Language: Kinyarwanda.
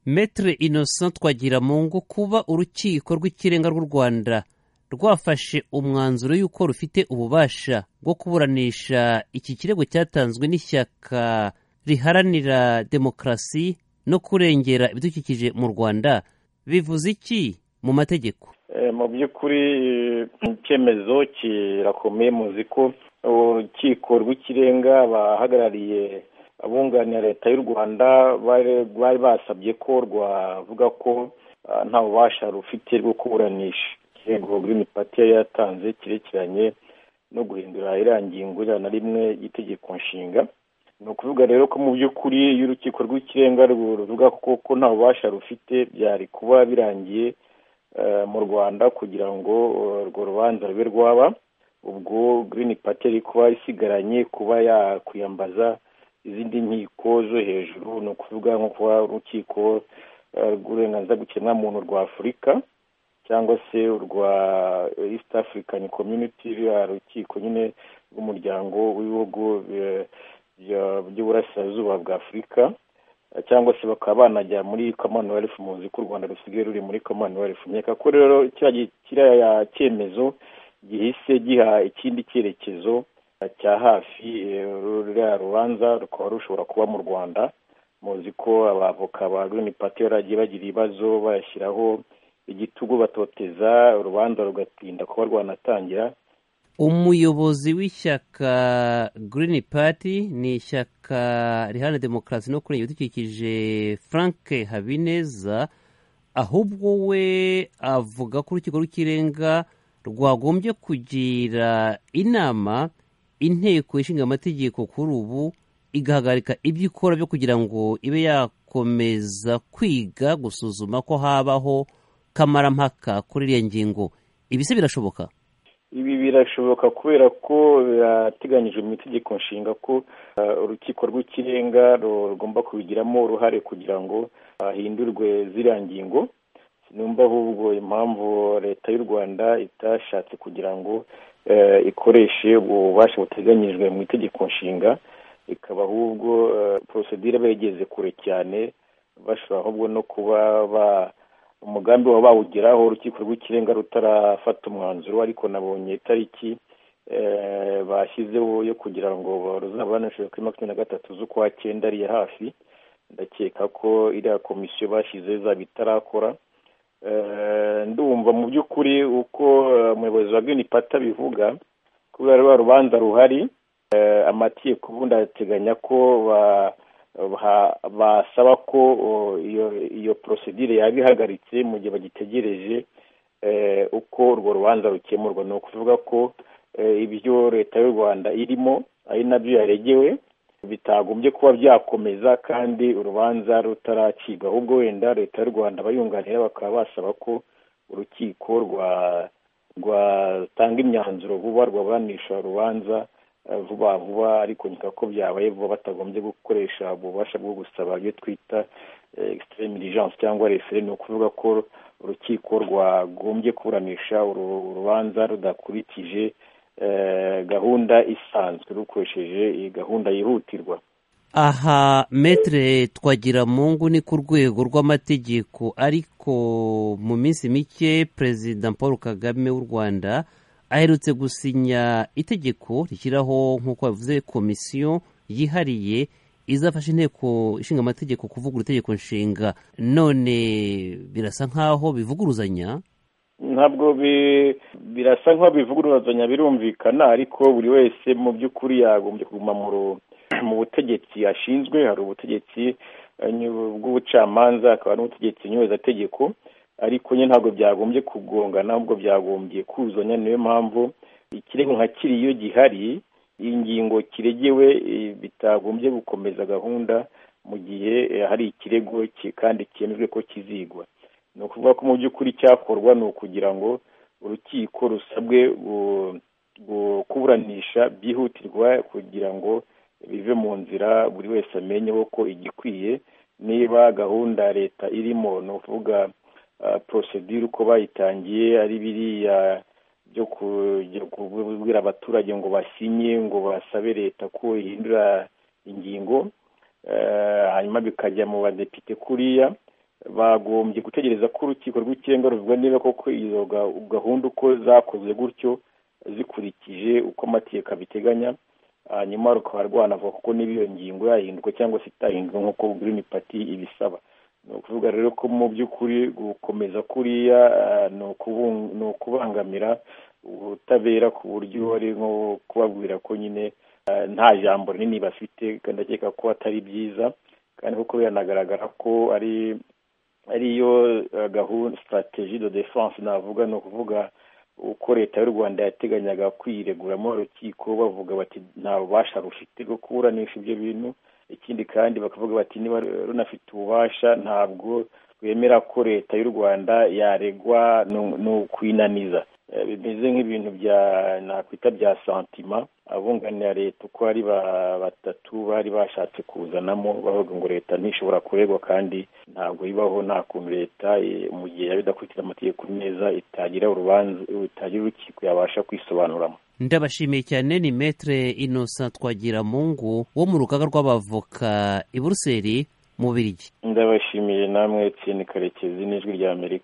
Maître Innocent Twagiramungu kuba urukiko rw'ikirenga rw'u Rwanda rwafashe umwanzuro y'uko rufite ububasha bwo kuburanisha iki kirego cyatanzwe n'ishyaka riharanira demokarasi no kurengera ibidukikije mu Rwanda bivuze iki mu mategeko mu by'ukuri icyemezo kirakomeye muzi ko urukiko rw'ikirenga abahagarariye abunganira leta y'u rwanda bari basabye ko rwavuga ko nta bubasha rufite bwo kuburanisha ikirego girini pati yari yatanze kirekeranye no guhindura iriya ngingo ijana na rimwe y'itegeko nshinga ni ukuvuga rero ko mu by'ukuri iyo urukiko rw'ikirenga ruvuga ko nta bubasha rufite byari kuba birangiye mu rwanda kugira ngo urwo rubanza rube rwaba ubwo girini pati yari kuba isigaranye kuba yakwiyambaza izindi nkiko zo hejuru ni ukuvuga nko kuba urukiko rw'uburenganzira bw'ikiremwamuntu rwa afurika cyangwa se urwa east african community ruriya rukiko nyine rw'umuryango w'ibihugu by'uburasirazuba bwa afurika cyangwa se bakaba banajya muri commonwealth muzi ko u rwanda rusigaye ruri muri commonwealth nkeka ko rero kiriya cyemezo gihise giha ikindi cyerekezo cya hafi ruriya rubanza rukaba rushobora kuba mu rwanda muzi ko abavoka ba girini pati baragiye bagira ibibazo bayashyiraho igitugu batoteza urubanza rugatinda kuba rwanatangira umuyobozi w'ishyaka girini pati ni ishyaka riharanira demokarasi no kurengera ibidukikije frank habineza ahubwo we avuga ko urukiko rw'ikirenga rwagombye kugira inama inteko ishinga amategeko kuri ubu igahagarika ibyo ikora byo kugira ngo ibe yakomeza kwiga gusuzuma ko habaho kamarampaka kuri iriya ngingo ibi se birashoboka ibi birashoboka kubera ko birateganyijwe mu itegeko nshinga ko urukiko rw'ikirenga rugomba kubigiramo uruhare kugira ngo hahindurwe ziriya ngingo numva ahubwo impamvu leta y'u rwanda itashatse kugira ngo ikoreshe ububasha buteganyijwe mu itegeko nshinga ikaba ahubwo porosidire begeze kure cyane bashobora ahubwo no kuba umugambi waba bawugeraho urukiko rw'ikirenga rutarafata umwanzuro ariko nabonye itariki bashyizeho yo kugira ngo ruzabanishe kuri makumyabiri na gatatu z'ukwa cyenda ariye hafi ndakeka ko iriya komisiyo bashyize zaba itarakora ndumva mu by'ukuri uko umuyobozi wa girini pati abivuga kubera rwa rubanza ruhari amategeko ubundi arateganya ko basaba ko iyo porosidire yaba ihagaritse mu gihe bagitegereje uko urwo rubanza rukemurwa ni ukuvuga ko ibyo leta y'u rwanda irimo ari nabyo yaregewe bitagombye kuba byakomeza kandi urubanza rutaracibwa ahubwo wenda leta y'u rwanda abayunganira bakaba basaba ko urukiko rwatanga imyanzuro vuba rwaburanisha urubanza vuba vuba ariko nkeka ko byabaye vuba batagombye gukoresha ububasha bwo gusaba ibyo twita extreme diligence cyangwa refere ni ukuvuga ko urukiko rwagombye kuburanisha urubanza rudakurikije gahunda isanzwe rukoresheje iyi gahunda yihutirwa aha metere twagira mungu ni ku rwego rw'amategeko ariko mu minsi mike perezida paul kagame w'u rwanda aherutse gusinya itegeko rishyiraho nk'uko bavuze komisiyo yihariye izafasha inteko ishinga amategeko kuvugurura itegeko nshinga none birasa nk'aho bivuguruzanya ntabwo birasa nk'aho bivuguruzanya birumvikana ariko buri wese mu by'ukuri yagombye kuguma mu butegetsi ashinzwe hari ubutegetsi bw'ubucamanza hakaba n'ubutegetsi nyobozategeko ariko nyine ntabwo byagombye kugongana ahubwo byagombye kuzanya niyo mpamvu ikirego nka kiri iyo gihari ingingo kiregewe bitagombye gukomeza gahunda mu gihe hari ikirego kandi cyemejwe ko kizigwa ni ukuvuga ko mu by'ukuri cyakorwa ni ukugira ngo urukiko rusabwe kuburanisha byihutirwa kugira ngo bive mu nzira buri wese amenyeho ko igikwiye niba gahunda leta irimo ni ukuvuga porosedire uko bayitangiye ari biriya byo kubwira abaturage ngo basinye ngo basabe leta ko ihindura ingingo hanyuma bikajya mu badepite kuriya bagombye gutegereza ko urukiko rw'ikirenga ruvuga niba koko izo gahunda uko zakozwe gutyo zikurikije uko amategeko abiteganya hanyuma rukaba rwanavuga kuko niba iyo ngingo yahinduka cyangwa se itahinduka nk'uko girini pati ibisaba ni ukuvuga rero ko mu by'ukuri gukomeza kuriya ni ukubangamira ubutabera ku buryo ari nko kubabwira ko nyine nta jambo rinini bafite kandi akeka ko atari byiza kandi kuko biranagaragara ko ari ariyo gahunda sitarategi do defanse navuga ni ukuvuga uko leta y'u rwanda yateganyaga kwireguramo urukiko bavuga bati nta bubasha rufite bwo kuburanisha ibyo bintu ikindi kandi bakavuga bati niba runafite ububasha ntabwo rwemera ko leta y'u rwanda yaregwa ni ukwinaniza bimeze nk'ibintu bya nakwita bya santima abunganira leta uko ari batatu bari bashatse kuzanamo bavuga ngo leta ntishobora kuregwa kandi ntabwo ibaho nta kuntu leta mu gihe yaba idakurikira amategeko neza itagira urubanza itagira urukiko yabasha kwisobanuramo ndabashimiye cyane ni metere inosa twagiramungu wo mu rugaga rw'abavoka i buruseli mu birigi ndabashimiye namwe tsini karekezi n'ijwi ry'amerika